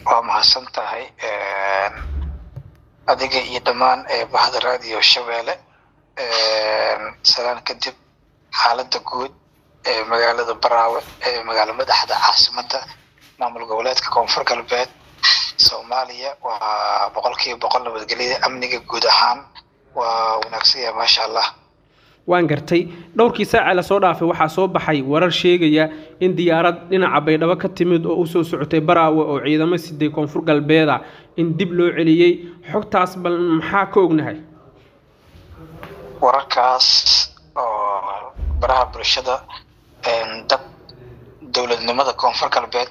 waa mahadsan tahay adiga iyo dhammaan bahda raadiyo shabeelle salaan kadib xaaladda guud ee magaalada baraawe ee magaalo madaxda caasimadda maamul goboleedka koonfur galbeed soomaaliya waa boqolkiiba boqol nabadgelyada amniga guud ahaan waa wanaagsan yahay maasha allah waan gartay dhowrkii saaca lasoo dhaafay waxaa soo baxay warar sheegaya in diyaarad dhinaca baydhabo ka timid oo usoo socotay baraawe oo ciidamo siday koonfur galbeeda in dib loo celiyey xogtaas bal maxaa ka ognahay wararkaas oo baraha bulshada dad dowladnimada koonfur galbeed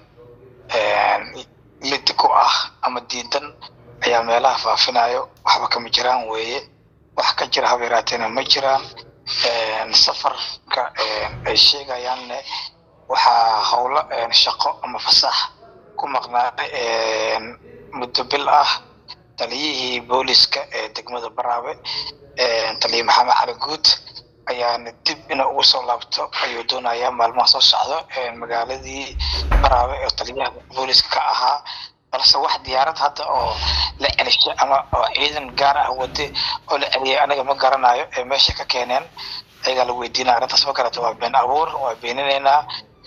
lidi ku ah ama diidan ayaa meelaha faafinayo waxba kama jiraan weeye wax ka jira haba yaraateena ma jiraan safarka ay sheegayaanne waxaa howlo shaqo ama fasax ku maqnaaday muddo bil ah taliyihii booliska ee degmada baraawe taliye maxamed cali guud ayaana dib ina ugu soo laabto ayuu doonayaa maalmaha soo socdo magaaladii baraawe oo taliyaha booliska ka ahaa balse wax diyaarad hadda oo la celishay ama oo ciidan gaar ah wade oo la celiyay aniga ma garanayo ee meesha ka keeneen ayagaa la weydiinaya arrintaas ma garata waa been abuur waa beeninaynaa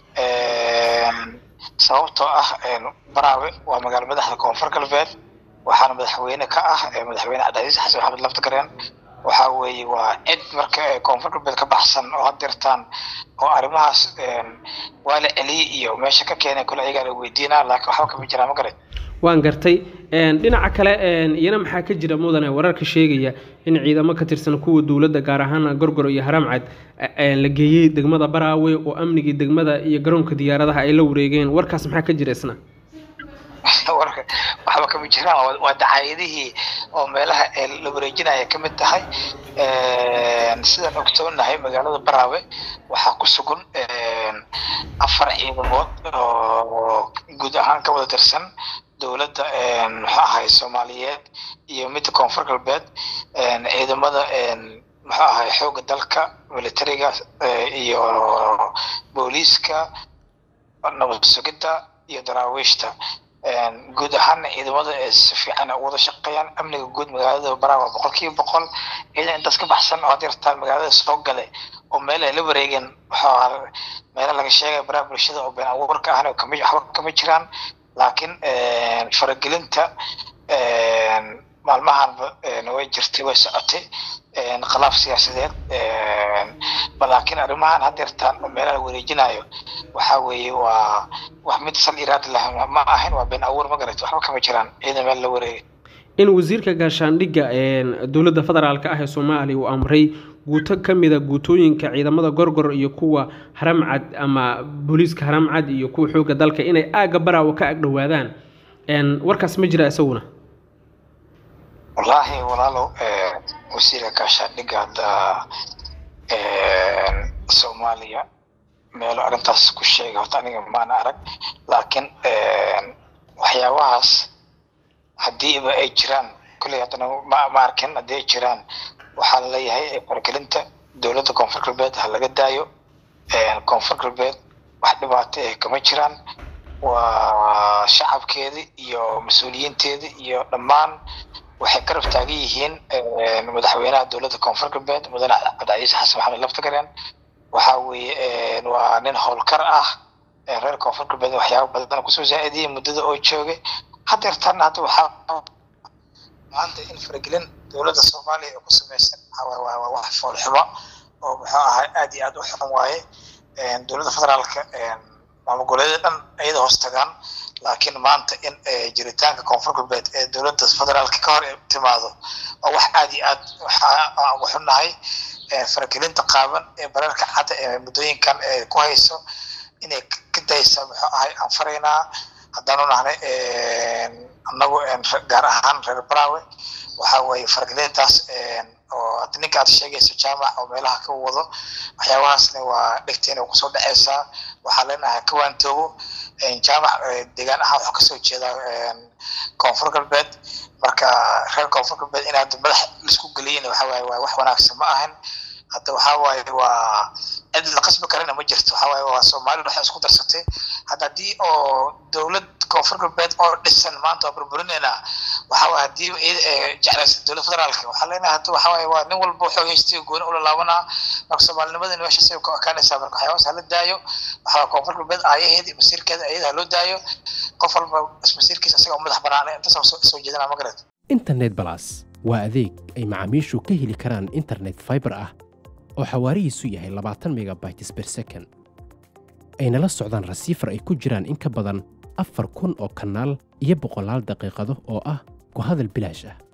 sababtoo ah baraawe waa magaalo madaxda koonfur galbeed waxaana madaxweyne ka ah madaxweyne cabdicasiis xasan maxamed laftagareen waxaa weeye waa cid marka koonfur galbeed ka baxsan oo hadirtaan oo arrimahaas waa la celiyey iyo meesha ka keenay kule ayagaa la weydiinaa laakiin waxba kama jiraan ma garan waan gartay dhinaca kale iyana maxaa ka jira mudane wararka sheegaya in ciidamo ka tirsan kuwa dowladda gaar ahaan gorgor iyo haramcad la geeyey degmada baraawe oo amnigii degmada iyo garoonka diyaaradaha ay la wareegeen warkaas maxaa ka jira isna warka waxba kama jiraan waa dacaayadihii oo meelaha la wareejinaya ka mid tahay sidaan ogsoonahay magaalada baraawe waxaa ku sugan afar ciidamood oo guud ahaan ka wada tirsan dowladda muxuu ahay soomaaliyeed iyo midda koonfur galbeed ciidamada muxuu ahay xoogga dalka militariga iyo booliiska nabad sugidda iyo daraawiishta guud ahaana ciidamada si fiican u wada shaqeeyaan amniga guud magaalada baraawe waa boqolkiiba boqol ciidan intaas ka baxsan oo hadirtaan magaalada soo gale oo meel ay la wareegeen waxaa meela laga sheegaya baraha bulshada oo been abuurka ahna kama waxba kama jiraan laakiin faragelinta maalmahanba way jirtay way socotay khilaaf siyaasadeed laakiin arrimahan hadeertaan oo meelaha la wareejinayo waxaa weeye waa wax mid sal iraad lah ma ahayn waa been abuur ma garat waxba kama jiraan ciidan meel la wareegay in wasiirka gaashaandhigga dowladda federaalka ah ee soomaaliya uu amray guuto ka mida guutooyinka ciidamada gorgor iyo kuwa haramcad ama booliiska haramcad iyo kuwa xoogga dalka inay aagga baraawo ka agdhowaadaan warkaas ma jira isaguna wallaahi walaalow wasiirka gaashaandhigga hadda soomaaliya meelo arrintaas ku sheegay horta aniga maana arag laakiin waxyaabahaas haddiiba ay jiraan kulley haddana ma ma arkin haddii ay jiraan waxaa la leeyahay faragelinta dowladda koonfur galbeed ha laga daayo koonfur galbeed wax dhibaato eh kama jiraan waa shacabkeedii iyo mas-uuliyiinteedii iyo dhammaan waxay garab taagan yihiin madaxweynaha dowladda koonfur galbeed mudane cabdicasiis xasan maxamed laftagareen waxaa weeye waa nin howlkar ah reer koonfur galbeed waxyaaba badan kusoo zaa-idiyey muddada oo joogay hadeertan hadda waxaa maanta in faragelin dowladda soomaaliya ay ku samaysan waa wax foolxumo oo muxuu ahay aad iyo aad u xun waaye dowladda federaalka maamul goboleedyada dhan iyada hoos tagaan laakiin maanta in jiritaanka koonfur galbeed ee dowladda federaalka ka hor timaado waa wax aad iyo aad waxaa uga xunnahay faragelinta qaaban ee bararka cadda ee muddooyinkan ku hayso inay ka daysa muxuu ahay aan faraynaa haddaanu nahnay annagu gaar ahaan reer baraawe waxaa weeye faragelintaas oo hadda ninka aad sheegayso jaamac oo meelaha ka wado waxyaabahaasna waa dhegteena kusoo dhaceysaa waxaa leenahay ka waantoobo jaamac deegaan ahaan wuxuu kasoo jeedaa koonfur galbeed marka reer koonfur galbeed in hadda madax laisku geliyin waxa waaye waa wax wanaagsan ma ahan hadda waxaa waaye waa cid la qasbi karana ma jirto waxaa waaye waa soomaalida waxay isku darsatay hadda haddii oo dowlad koonfur galbeed oo dhisan maanta waa burburinayna waxaa waaye haddii jeclaysa dowlad federaalka waxaa leenahay hadda waxaa waaye waa nin walba wuxuu haystay gooni ula laabanaa marka soomaalinimadani meeshaas ay ku ekaanaysaa marka waxyaabaas hala daayo waxaa waaye koonfur galbeed aayaheeda iyo masiirkeeda ayada haloo daayo qof walba masiirkiisa isaga u madax banaanay intaas soo jeedana magarat internet balas waa adeeg ay macaamiishu ka heli karaan internet fiber ah oo xawaarihiisu yahay labaatan megabytes per second ayna la socdaan rasiifar ay ku jiraan in ka badan afar kun oo kanaal iyo boqolaal daqiiqado oo ah ku hadal bilaash ah